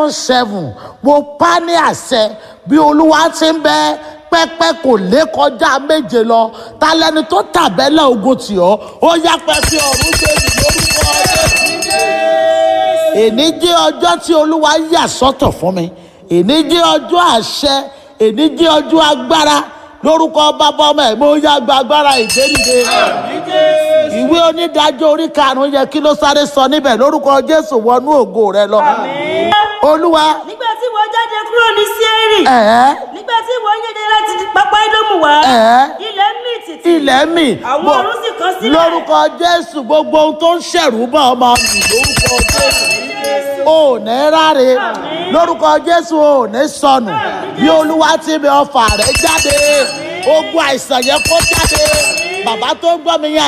seven mo pa ní àṣẹ bí olúwa ti ń bẹ pẹ́pẹ́ kò lè kọjá méje lọ ta lẹni tó tàbẹ́lẹ̀ ogun tì ọ́ ó yá pẹ́pẹ́ ọ̀run gbèmí lórúkọ Jésù. èní jẹ́ ọjọ́ tí olúwa yà sọ́tọ̀ fún mi èní jẹ́ ọjọ́ àṣẹ èní jẹ́ ọjọ́ agbára lórúkọ bàbá ọmọ ẹ̀ mo yá gba agbára ìgbénide ìwé onídàájọ́ orí karùn-ún yẹ kí ló sáré sọ níbẹ̀ lórúkọ jésù wọnú ògo rẹ lọ olúwa nígbà tí wọ́n jáde kúrò ní Síérì ẹ̀ẹ́ nígbà tí wọ́n yéde láti pápá Édómù wá ẹ̀ẹ́ ilẹ̀ mì tìtì ilẹ̀ mi àwọn Mo- ọ̀run sì kan sílẹ̀ lórúkọ jésù gbogbo ohun tó ń ṣẹ̀rù bá ọmọ mi lórúkọ jésù ò ní ráre lórúkọ jésù ò ní sọnù bí olúwa ti mi ọfà rẹ jáde ogun àìsàn yẹn kó jáde bàbá tó ń gbọ́ mi yẹn